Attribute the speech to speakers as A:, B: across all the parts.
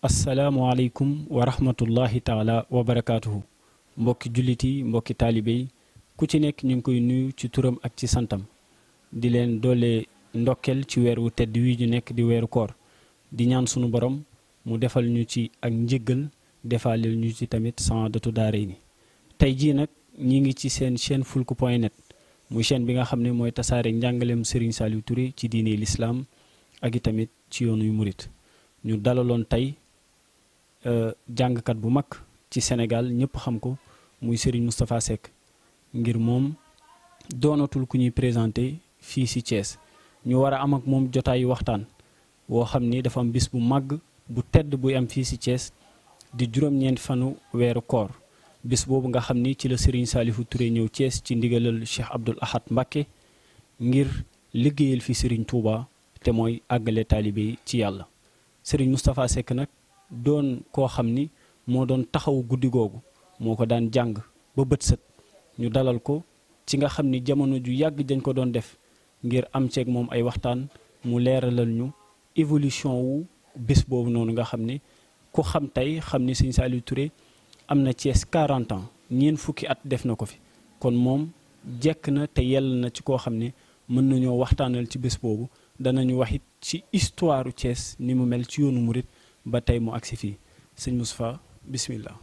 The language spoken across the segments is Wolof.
A: asalaamualeykum wa rahmatullahi taala wa barakaatuhu mbokki jullit yi mbokki taalibe yi ku ci nekk ñu ngi koy nuyu ci turam ak ci santam di leen doole ndokkel ci weer wu tedd wi ñu nekk di weeru koor di ñaan sunu borom mu defal ñu ci ak njëggal defaaleel ñu ci tamit saadatu daaray ni tey jii nag ñi ngi ci seen chaîne fulku point net muy chaîne bi nga xam ne mooy tasaare njàngaleem Serigne Saliou Touré ci diine lislaam ak i tamit ci yoonu murit ñu dalaloon tey jàngkat bu mag ci Sénégal ñëpp xam ko muy Serigne Moustapha Seck ngir moom doonatul ku ñuy présenté fii ci Thiès ñu war a am ak moom jotaayu waxtaan woo xam ni dafa am bis bu màgg bu tedd buy am fii ci Thiès di juróom-ñeent fanu weeru koor bis boobu nga xam ni ci la Serigne Saliou Touré ñëw Thiès ci ndigalal Cheikh Abdoul Ahad Mbacké ngir liggéeyal fi Serigne Touba te mooy àggale taalibe yi ci yàlla Serigne Moustapha Seck nag doon koo xam ni moo doon taxaw guddi googu moo ko daan jàng ba bët sët ñu dalal ko ci nga xam ni jamono ju yàgg dañ ko doon def ngir am ceeg moom ay waxtaan mu leeralal ñu évolution wu bés boobu noonu nga xam ne ku xam tey xam ni Serigne Saliou Touré am na Thiès 40 ans ñeent fukki at def na ko fi kon moom jekk na te yell na ci koo xam ne mën nañoo waxtaanal ci bés boobu danañu wax it ci histoire Thiès ni mu mel ci yoonu murit ba tey mu agsi fii sëñ Moustapha bismillah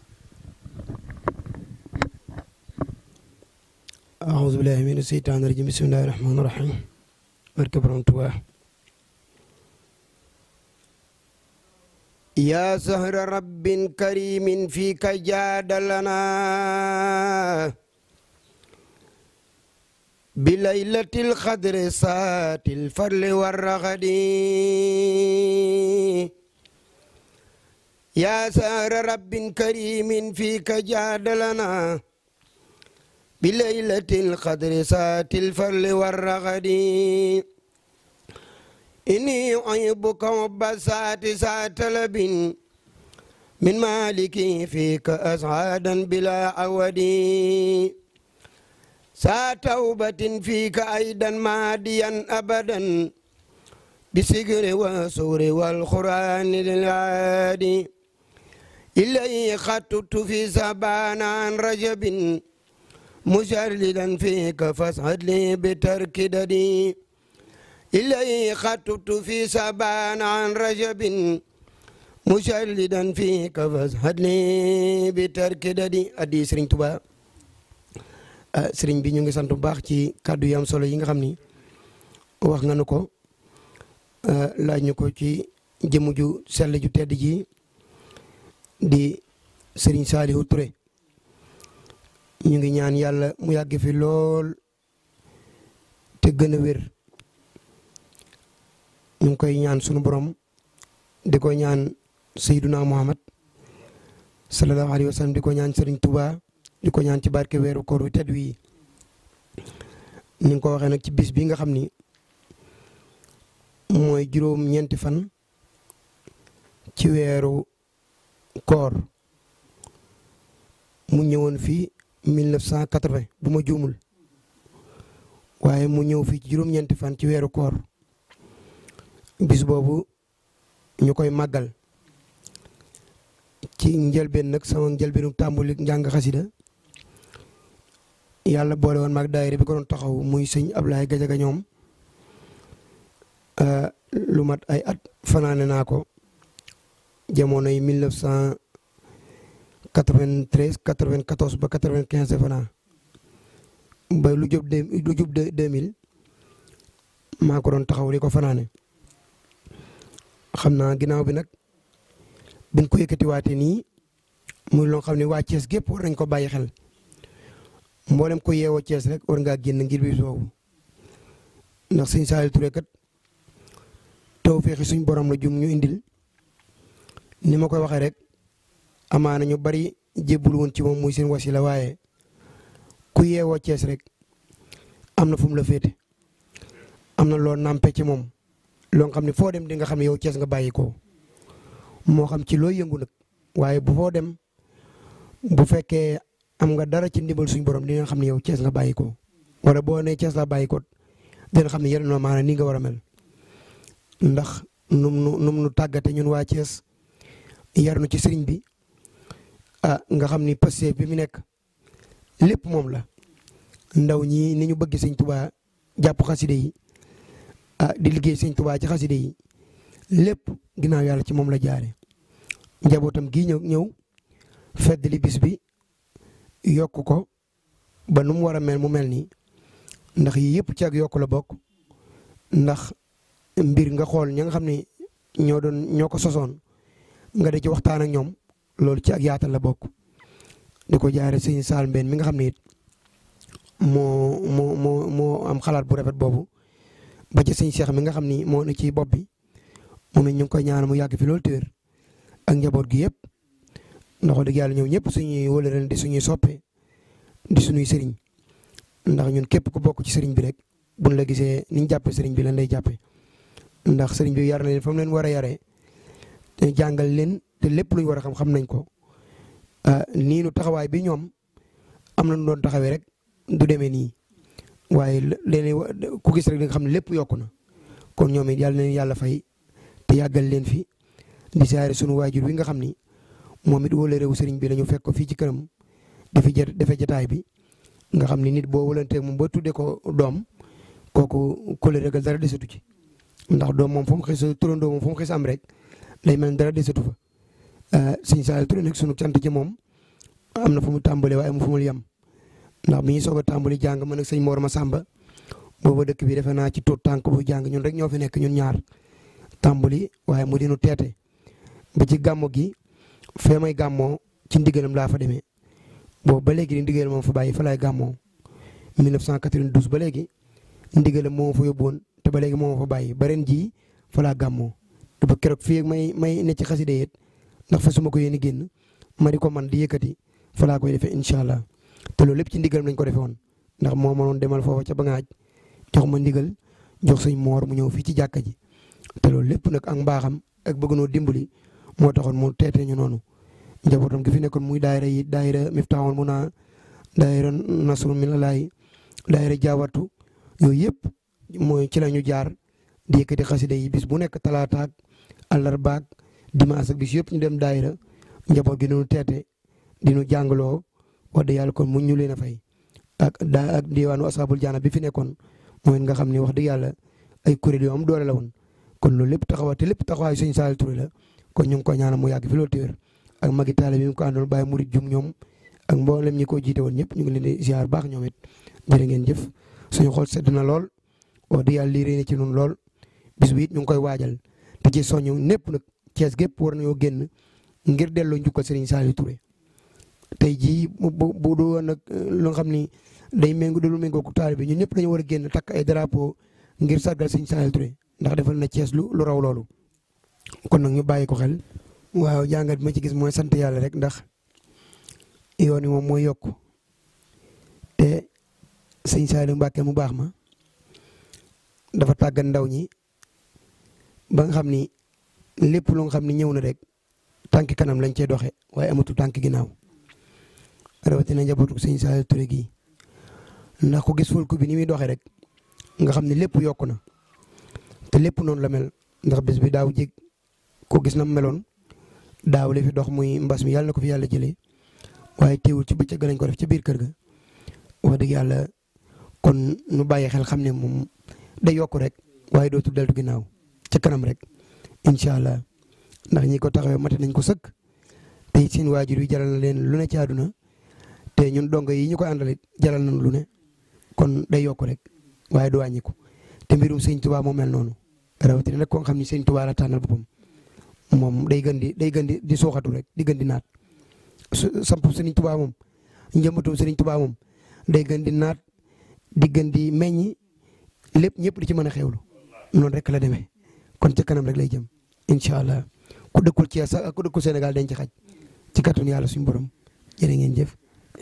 B: أعوذ بالله من الشيطان الرجيم بسم الله الرحمن الرحيم barke Borom Tuubaa يا سهر رب كريم فيك جاد لنا بليلة القدر سات الفضل والرغد يا سهر رب كريم فيك جاد لنا بليلة القدر سات الفضل والرغد إني أحبك حب سات سات لب من مالك فيك أسعادا بلا عود سا توبة فيك أيضا ماديا أبدا بسجر وسور والقرآن للعادي إليه خطبت في سبان عن رجب مشردا فيك فاسعد لي بترك ددي إليه خطبت في سبان عن رجب مشردا فيك فاسعد لي بترك ددي addi Sëriñ Tuubaa sëriñ bi ñu ngi sant bu baax ci kàddu yi am solo yi nga xam ni wax nga nu ko laaj ñu ko ci jëmm ju sell ju tedd ji di Sëriñ Saliou Touré ñu ngi ñaan yàlla mu yàgg fi lool te gën a wér ñu ngi koy ñaan sunu borom di ko ñaan Seyduna Muhammad sallallahu alayhi wa sallam di ko ñaan Serigne Touba di ko ñaan ci barke weeru koor wi tedd wi ni nga ko waxee nag ci bis bi nga xam ni mooy juróom ñeenti fan ci weeru koor mu ñëwoon fii 1980 bu ma juumul waaye mu ñëw fii ci juróom-ñeenti fan ci weeru koor bis boobu ñu koy màggal ci njëlbeen nag sama njëlbeenu tàmbali njàng xasida yàlla boole woon maag daayira bi ko doon taxaw muy sëñ Ablaye Gajaga ñoom lu mat ay at fanaane naa ko jamono yi 1900 93 94 ba 95 fanaa ba lu jub de lu jub de 2000 maa ko doon taxaw di ko fanaane xam naa ginnaaw bi nag biñ ko yëkkatiwaatee nii muy loo xam ne waa Thiès gépp war nañ ko bàyyi xel mboolem ko yeewoo Thiès rek war ngaa génn ngir bis boobu ndax sëñ Saliou Touré kat taw feexi suñ borom la jum ñu indil ni ma koy waxee rek. amaana ñu bari jébbul woon ci moom muy seen wasila waaye ku yeewoo Cees rek am na fu mu la féete am na loo nàmpe ci moom loo xam ne foo dem di nga xam ne yow Cees nga bàyyi ko moo xam ci loo yëngu nag waaye bu foo dem bu fekkee am nga dara ci ndimbal suñ borom dina xam ne yow Cees nga bàyyi ko wala boo nee Cees la bàyyi ko dina xam ne yeneen na maanaam nii nga war a mel ndax num nu num nu tàggate ñun waa Cees yar nu ci sëriñ bi ah nga xam ni passé bi mu nekk lépp moom la ndaw ñi ni ñu bëgg sëñ tubaa jàpp xaside yi ah di liggéey sëñ tubaa ci xaside yi lépp ginnaaw yàlla ci moom la jaare njabootam gii ñëw ñëw fedd li bis bi yokk ko ba nu mu war a mel mu mel nii ndax yii yëpp ci ak yokk la bokk ndax mbir nga xool ña nga xam ne ñoo doon ñoo ko sosoon nga di ci waxtaan ak ñoom loolu ci ak yaatal la bokk di ko jaare sëñ Saal Mbeen mi nga xam ne it moo moo moo moo am xalaat bu rafet boobu ba ci sëñ Cheikh mi nga xam ni moo ne ci bopp bi moom it ñu ngi koy ñaan mu yàgg fi loolu téer ak njaboot gi yëpp ndax wax dëgg yàlla ñëw ñëpp suñuy wëlëran di suñuy soppe di suñuy sëriñ ndax ñun képp ku bokk ci sëriñ bi rek buñ la gisee niñ jàppee sëriñ bi lan lay jàppee ndax sëriñ bi yar na leen fa mu leen war a yaree te jàngal leen te lépp luñ war a xam xam nañ ko nii nu taxawaay bi ñoom am na nu doon taxawee rek du demee nii waaye léeg ku gis rek di nga xam ne lépp yokku na kon ñoom it yàlla na leen yàlla fay te yàggal leen fi di saare sunu waajur wi nga xam ni moom it wóole réew sëriñ bi la ñu fekk ko fii ci këram dafi jë dafa jataay bi nga xam ni nit boo wëlanteeg moom ba tuddee ko doom kooku kóllëre ga dara desatu ci ndax doom moom fu mu xis turandoo moom fu mu xis am rek day mel dara desatu fa sëñ Saliou Touré nag sunu cant ci moom am na fu mu tàmbalee waaye mu fu mu yem ndax bi ñu soog a tàmbali jàng man ak sëñ Mor Massamba booba dëkk bi defe naa ci tuut tànk bu jàng ñun rek ñoo fi nekk ñun ñaar tàmbali waaye mu dinu teete ba ci gàmmo gi fee may gàmmoo ci ndigalam laa fa demee boobu ba léegi di ndigal moom fa bàyyi fa laay gàmmoo 1992 ba léegi ndigalam moo fa yóbbuwoon te ba léegi moo fa bàyyi ba ren jii fa laa gàmmoo te ba keroog fii may may ne ci xaside yit ndax fa su ma ko yéene génn ma di ko man di yëkkati fa laa koy defee incha allah te loolu lépp ci ndigalam lañ ko defee woon ndax moo ma doon demal foofa ca Bangaaj jox ma ndigal jox sëñ moor mu ñëw fii ci jàkka ji te loolu lépp nag ak mbaaxam ak bëgg noo dimbali moo taxoon mu teetee ñu noonu njabootam gi fi nekkoon muy daayira yi daayira Miftaahul Muna daayira Nasrul Minallaahi daayira Jaawatu yooyu yëpp mooy ci la ñu jaar di yëkkati xasida yi bis bu nekk talaataak àllarbaak dimanche ak bis yëpp ñu dem daayira njaboot gi nu teete di nu jàngaloo wax dëgg yàlla kon mu ñu leen a fay ak daa ak diwaanu asaabul jaana bi fi nekkoon mooy nga xam ne wax dëgg yàlla ay kuréel yu am doole la woon kon loolu lépp taxawa te lépp taxawaayu sëñ Saliou Touré la kon ñu ngi ko ñaanal mu yàgg fi loolu téwér ak magi taale bi mu ko àndoon bàyyi murit jum ñoom ak mboolem ñi ko jiite woon ñëpp ñu ngi leen di ziar baax ñoom it jërë ngeen jëf suñu xool sedd na lool wax dëgg yàlla lii réy na ci ñun lool bis bi it ñu ngi koy waajal te ci soñu népp nag Cees gépp war nañoo génn ngir delloo njukkal Serigne Saliou Touré tey jii bu bu du woon nag loo xam ni day méngu dalu méngoo ko taal bi ñun ñëpp dañu war a génn takk ay drapeau ngir sargal Serigne Saliou Touré ndax defal na Cees lu lu raw loolu kon nag ñu bàyyi ko xel waaw jàngat bi ma ci gis mooy sant yàlla rek ndax yoon wi moom mooy yokk te sëñ Saliou Mbacke mu baax ma dafa tàggat ndaw ñi ba nga xam ni lépp lu nga xam ni ñëw na rek tànk kanam lañ cee doxe waaye amatul tànk ginnaaw rawatina njabootu sëñ Saliou Touré gii ndax ku gis fulku bi ni muy doxee rek nga xam ne lépp yokku na te lépp noonu la mel ndax bés bi daaw jég ko gis na meloon daaw li fi dox muy mbas mi yàlla na ko fi yàlla jëlee waaye teewul ci bëccëg lañ ko def ci biir kër ga wax dëgg yàlla kon nu bàyyi xel xam ne moom day yokk rek waaye dootul deltu ginnaaw ca kanam rek incha allah ndax ñi ko taxawee mate nañ ko sëkk te seen waajur yi jaral na leen lu ne ci àdduna te ñun dongo yi ñu koy àndalit jaral nañ lu ne kon day yokk rek waaye du wàññiku te mbirum sëñ Tuubaa moo mel noonu rawatina nag koo xam ni sëñ Tuubaa la tànnal boppam moom day gën di day gën di di suuxatu rek di gën di naat samp sëriñ Tuubaa moom njëmbatum sëriñ Tuubaa moom day gën di naat di gën di meññ lépp ñëpp di ci mën a xewlu noonu rek la demee kon ca kanam rek lay jëm incha allah ku dëkkul Thiès sax ak ku dëkkul Sénégal dañ ci xaj ci kàttanu yàlla suñu borom jërë ngeen jëf.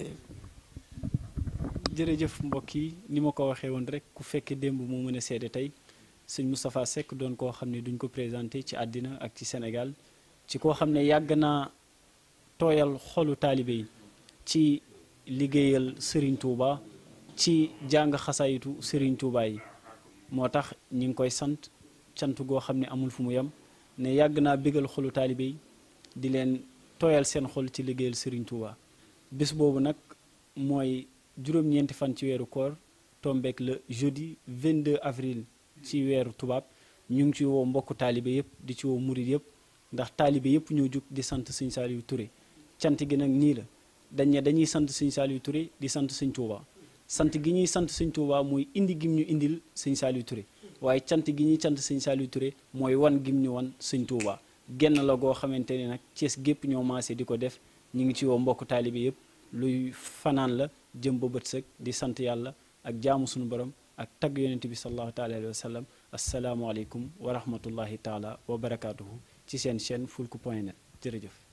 A: jërëjëf mbokk yi ni ma ko waxee woon rek ku fekkee démb moo mën a seede tey sëñ Moustapha Seck doon koo xam ne duñ ko présenté ci àddina ak ci Sénégal ci koo xam ne yàgg naa tooyal xolu taalibe yi ci liggéeyal Serigne Touba ci jàng xasaayitu Serigne Touba yi moo tax ñi ngi koy sant cant goo xam ne amul fu mu yem ne yàgg naa bégal xolu taalibe yi di leen tooyal seen xol ci liggéeyal Serigne Touba bés boobu nag mooy juróom-ñeenti fan ci weeru koor tombeek le jeudi 22 avril ci weeru tubaab ñu ngi ci woo mbokku taalibe yëpp di ci woo murit yëpp ndax taalibe yëpp ñoo jug di sant Sëñ Saliou Touré cant gi nag nii la dañ ne dañuy sant Sëñ Saliou Touré di sant Sëñ Touba sant gi ñuy sant Sëñ Touba mooy indi gim ñu indil Sëñ Saliou Touré waaye cant gi ñuy cant Sëñ Saliou Touré mooy wan gim ñu wan Sëñ Touba genn la goo xamante ne nag Cees gépp ñoo maase di ko def ñu ngi ci woo mbokku taalibe yëpp luy fanaan la jëm ba bët sëg di sant yàlla ak jaamu suñu borom ak tagg yonent bi sallallahu taala alayhi wa sallam asalaamualeykum wa rahmatullahi taala wa barakaatuhu ci seen chaîne fulku point net jërëjëf